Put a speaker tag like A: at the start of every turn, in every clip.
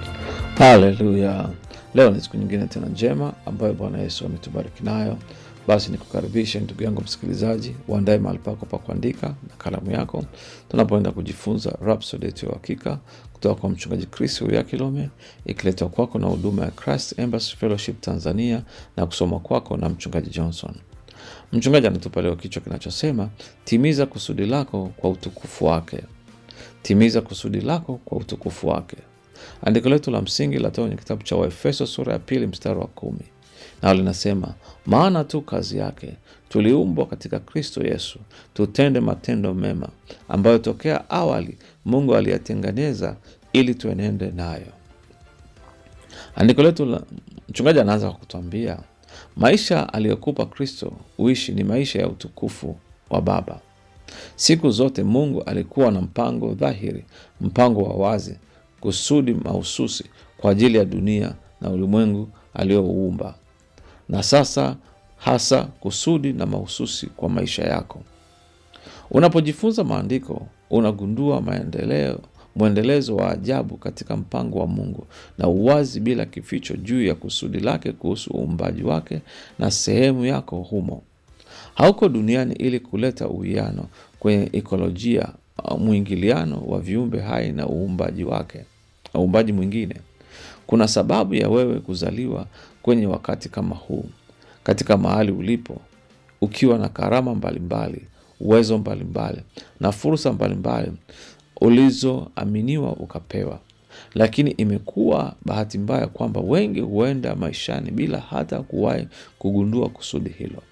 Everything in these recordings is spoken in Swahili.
A: Haleluya! Leo ni siku nyingine tena njema ambayo Bwana Yesu ametubariki nayo. Basi nikukaribishe ndugu yangu msikilizaji, uandae mahali pako pa kuandika na kalamu yako, tunapoenda kujifunza Rhapsody yetu ya uhakika kutoka kwa mchungaji Chris ya Kilome, ikiletwa kwako na huduma ya Christ Embassy Fellowship Tanzania na kusoma kwako na mchungaji Johnson. Mchungaji anatupa leo kichwa kinachosema timiza kusudi lako kwa utukufu wake. Timiza kusudi lako kwa utukufu wake. Andiko letu la msingi latoka kwenye kitabu cha Waefeso sura ya pili mstari wa kumi nao linasema, maana tu kazi yake tuliumbwa katika Kristo Yesu tutende matendo mema ambayo tokea awali Mungu aliyatengeneza ili tuenende nayo. Andiko letu la mchungaji anaanza kwa kutuambia maisha aliyokupa Kristo uishi ni maisha ya utukufu wa Baba. Siku zote Mungu alikuwa na mpango dhahiri, mpango wa wazi, kusudi mahususi kwa ajili ya dunia na ulimwengu aliyouumba, na sasa hasa kusudi na mahususi kwa maisha yako. Unapojifunza maandiko, unagundua maendeleo mwendelezo wa ajabu katika mpango wa Mungu na uwazi bila kificho juu ya kusudi lake kuhusu uumbaji wake na sehemu yako humo. Hauko duniani ili kuleta uwiano kwenye ekolojia, mwingiliano wa viumbe hai na uumbaji wake, uumbaji mwingine. Kuna sababu ya wewe kuzaliwa kwenye wakati kama huu, katika mahali ulipo, ukiwa na karama mbalimbali, uwezo mbalimbali na fursa mbalimbali ulizoaminiwa ukapewa. Lakini imekuwa bahati mbaya kwamba wengi huenda maishani bila hata kuwahi kugundua kusudi hilo.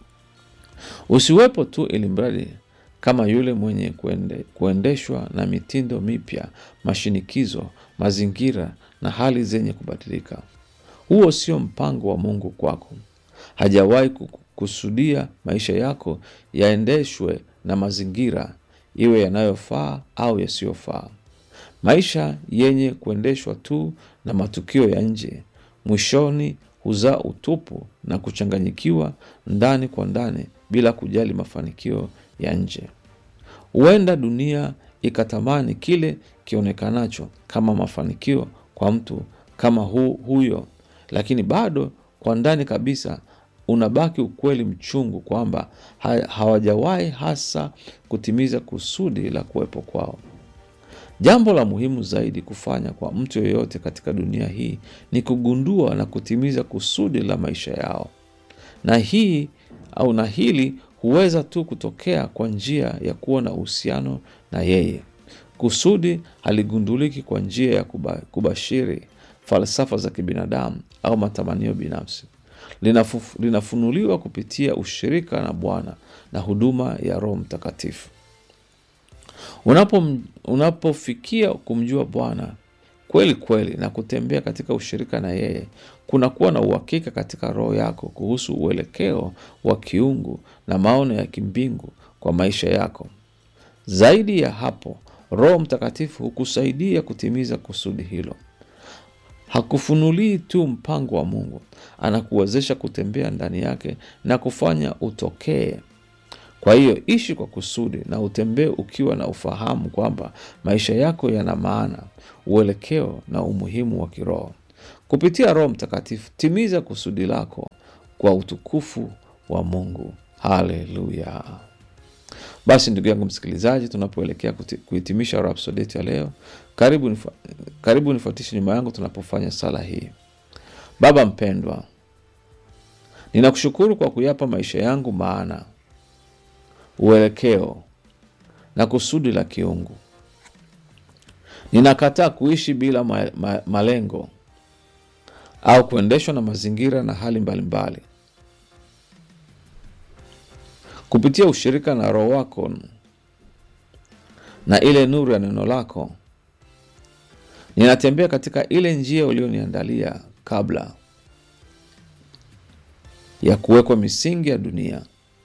A: Usiwepo tu ili mradi kama yule mwenye kuende, kuendeshwa na mitindo mipya, mashinikizo, mazingira na hali zenye kubadilika. Huo sio mpango wa Mungu kwako. Hajawahi kukusudia maisha yako yaendeshwe na mazingira iwe yanayofaa au yasiyofaa. Maisha yenye kuendeshwa tu na matukio ya nje mwishoni huzaa utupu na kuchanganyikiwa ndani kwa ndani bila kujali mafanikio ya nje. Huenda dunia ikatamani kile kionekanacho kama mafanikio kwa mtu kama hu, huyo, lakini bado kwa ndani kabisa unabaki ukweli mchungu kwamba ha, hawajawahi hasa kutimiza kusudi la kuwepo kwao. Jambo la muhimu zaidi kufanya kwa mtu yeyote katika dunia hii ni kugundua na kutimiza kusudi la maisha yao, na hii au na hili huweza tu kutokea kwa njia ya kuwa na uhusiano na yeye. Kusudi haligunduliki kwa njia ya kuba, kubashiri falsafa za kibinadamu au matamanio binafsi. Linafu, linafunuliwa kupitia ushirika na Bwana na huduma ya Roho Mtakatifu. Unapo, unapofikia kumjua Bwana kweli kweli na kutembea katika ushirika na yeye, kunakuwa na uhakika katika roho yako kuhusu uelekeo wa kiungu na maono ya kimbingu kwa maisha yako. Zaidi ya hapo, Roho Mtakatifu hukusaidia kutimiza kusudi hilo. Hakufunulii tu mpango wa Mungu, anakuwezesha kutembea ndani yake na kufanya utokee. Kwa hiyo ishi kwa kusudi na utembee ukiwa na ufahamu kwamba maisha yako yana maana, uelekeo na umuhimu wa kiroho. Kupitia Roho Mtakatifu, timiza kusudi lako kwa utukufu wa Mungu. Haleluya! Basi ndugu yangu msikilizaji, tunapoelekea kuhitimisha Rhapsody yetu ya leo, karibu nifa, karibu nifuatishe nyuma yangu tunapofanya sala hii. Baba mpendwa, ninakushukuru kwa kuyapa maisha yangu maana, uelekeo na kusudi la kiungu. Ninakataa kuishi bila ma, ma, malengo au kuendeshwa na mazingira na hali mbalimbali mbali. Kupitia ushirika na Roho wako na ile nuru ya neno lako, ninatembea katika ile njia ulioniandalia kabla ya kuwekwa misingi ya dunia,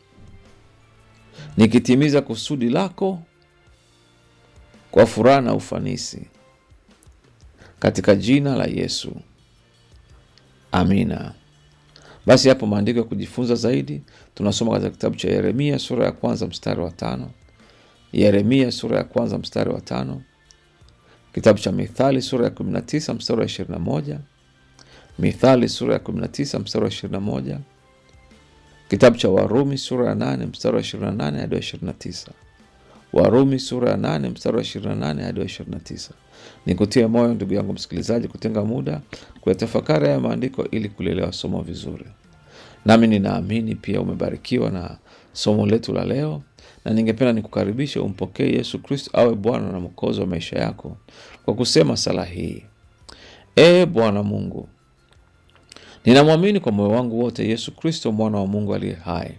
A: nikitimiza kusudi lako kwa furaha na ufanisi, katika jina la Yesu, amina. Basi hapo maandiko ya kujifunza zaidi tunasoma katika kitabu cha Yeremia sura ya kwanza mstari wa tano. Yeremia sura ya kwanza mstari wa tano kitabu cha Mithali sura ya 19 mstari wa 21, Mithali sura ya 19 mstari wa 21, kitabu cha Warumi sura ya 8 mstari wa 28 hadi wa 29, Warumi sura ya 8 mstari wa 28 hadi wa 29. Nikutie moyo ndugu yangu msikilizaji, kutenga muda kuyatafakari haya maandiko ili kulielewa somo vizuri. Nami ninaamini pia umebarikiwa na somo letu la leo, na ningependa nikukaribisha umpokee Yesu Kristo awe Bwana na Mwokozi wa maisha yako kwa kusema sala hii: Ee Bwana Mungu, ninamwamini kwa moyo wangu wote Yesu Kristo mwana wa Mungu aliye hai.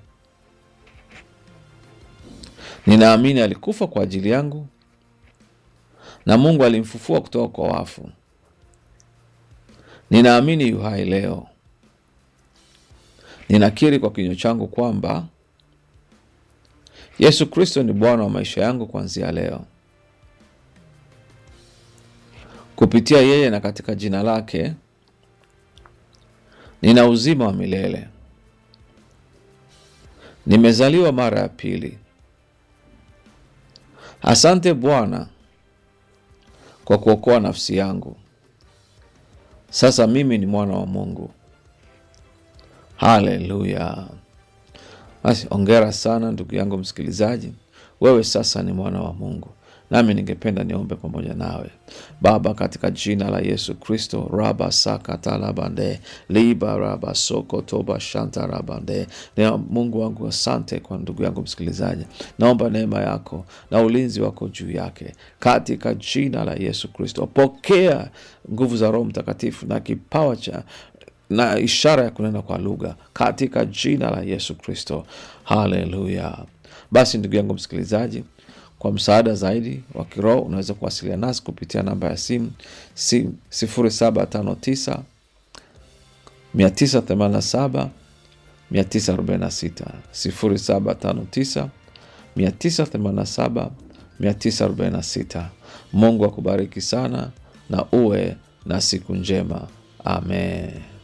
A: Ninaamini alikufa kwa ajili yangu na Mungu alimfufua kutoka kwa wafu. Ninaamini yu hai leo. Ninakiri kwa kinywa changu kwamba Yesu Kristo ni Bwana wa maisha yangu kuanzia leo. Kupitia yeye na katika jina lake nina uzima wa milele. Nimezaliwa mara ya pili. Asante Bwana kwa kuokoa nafsi yangu. Sasa mimi ni mwana wa Mungu. Haleluya! Basi ongera sana ndugu yangu msikilizaji, wewe sasa ni mwana wa Mungu. Nami ningependa niombe pamoja nawe. Baba, katika jina la Yesu Kristo, raba sakatalabande liba raba soko toba shanta rabande. Nea Mungu wangu, asante kwa ndugu yangu msikilizaji, naomba neema yako na ulinzi wako juu yake katika jina la Yesu Kristo. Pokea nguvu za Roho Mtakatifu na kipawa cha na ishara ya kunena kwa lugha katika jina la Yesu Kristo. Haleluya! Basi ndugu yangu msikilizaji, kwa msaada zaidi wa kiroho unaweza kuwasiliana nasi kupitia namba ya simu si, 0759 987 946 0759 987 946. Mungu akubariki sana na uwe na siku njema. Amen.